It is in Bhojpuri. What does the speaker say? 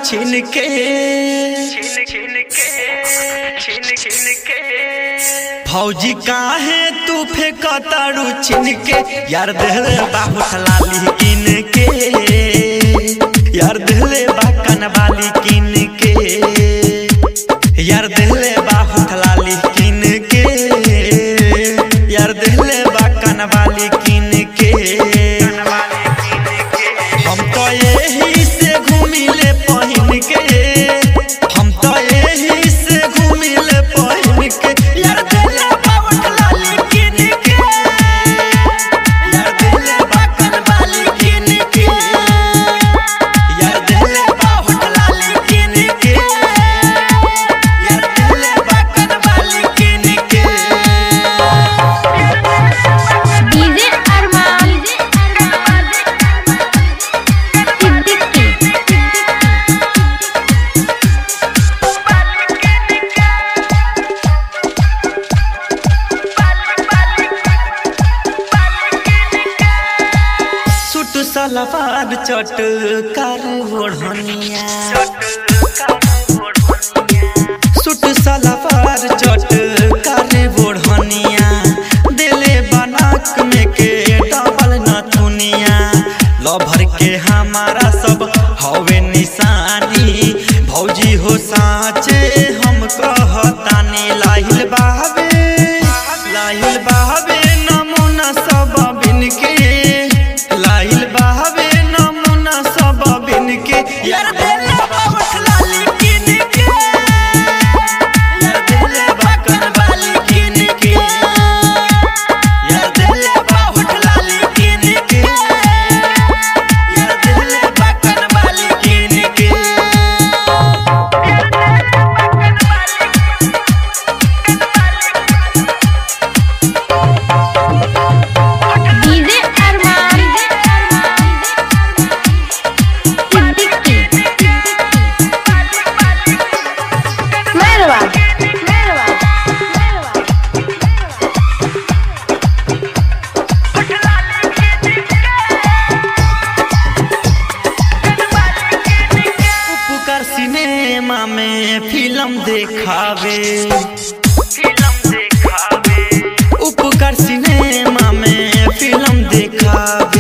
छिन के भौजी काहे तू फेंकतारू छिन के यार देहले बाहु लाली किन के यार देहले बा कनवाली किन के यार देहले बाहु लाली किन के यार देहले बा कनवाली किन के हम तो यही से घूमिले पहिन के हम तो यही से घूमिले पहिन के यार देले बावट लाली किन के यार देले बाकन वाली किन के यार देले बावट लाली किन के यार देले बाकन वाली किन के डीजे अरमान सिद्दीकी सुट सलवार चट कर ओढ़निया सुट सलवार चट कर ओढ़निया दिले बनाक में के डबल नथुनिया लभर के हमारा सब हवे निशानी भौजी हो साचे हम कहतानी लाहिल बाबे लाहिल बाबे नमूना सब बिन के लाहिल बाबे नमूना सब बिन के यार देले बाबट लाली किन के यार देले बाकन वाली किन के यार देले बाबट लाली किन के यार देले बाकन वाली किन के डीजे अरमान सिद्दीकी मेहरबान उपकर सिनेमा में फिल्म देखावे उपकर सिनेमा में फिल्म देखावे